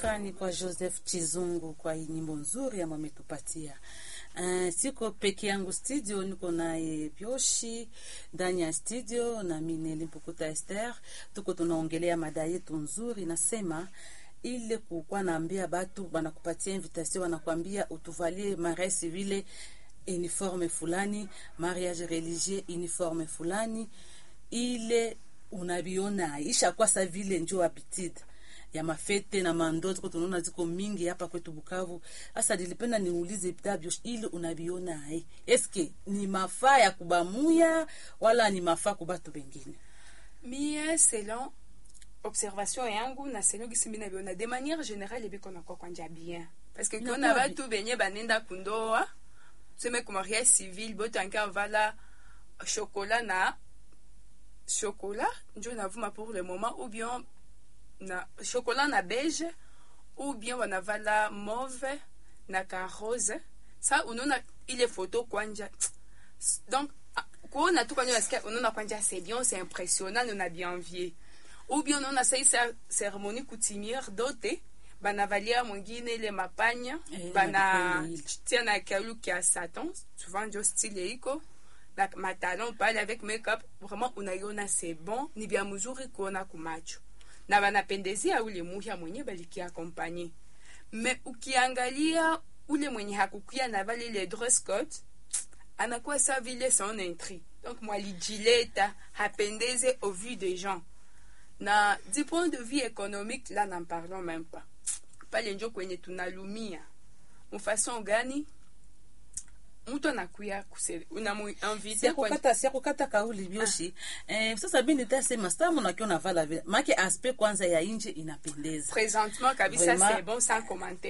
Shukrani kwa Joseph Chizungu kwa hii nyimbo nzuri ambayo ametupatia. Uh, siko peke yangu studio, niko naye Pyoshi ndani ya studio na mimi Limpukuta Esther, tuko tunaongelea mada yetu nzuri, nasema ile kukuwa naambia batu banakupatia invitation, wanakwambia utuvalie maresi vile uniforme fulani, mariage religieux uniforme fulani, ile unaviona ishakuwa sa vile njo habitude ya mafete na mando tuko tunaona ziko mingi hapa kwetu Bukavu. Sasa nilipenda niulize Dabio, ili unaviona ai, eske ni mafaa ya kubamuya wala ni mafaa kubatu bengine? mie selon observation yangu na selon gisi mi nabiona de manière générale ebiko nakuwa kwanja bien parce que Na kiona kwabi. batu benye banenda kundoa tuseme ku mariage civil botanke vala chocolat na chocolat njo navuma pour le moment ou bien na chocolat na beige ou bien wanavala mauve na ka rose sa unaona ile photo kwanja donc ah, kuona tu kwanja nasikia unaona kwanja c'est bien c'est impressionnant on a bien envié ou bien unaona sai sa cérémonie coutumière dote banavalia mwingine ile mapanya Eh, bana na ile. tia na kalu kia satan souvent ndio style iko na matalon pale avec makeup vraiment unaiona c'est bon ni bien mzuri kuona kumacho na banapendezea ule muhya mwenye balikia akompanye me ukiangalia ule mwenye hakukia na vale ile dress code anakuwa sa vile son intri donc mwalijileta hapendeze au vu des gens na du point de vue économique là n'en parlons même pas pale njo kwenye tunalumia mfason gani mtu anakuya kuse- unamuinvite kwenye siakukata siakukata kauli bioshi eh, sasa mi nitasema stamu nakiwa navala vile make aspe kwanza ya inje inapendeza présentement kabisa Vraiment. c'est bon sans commentaire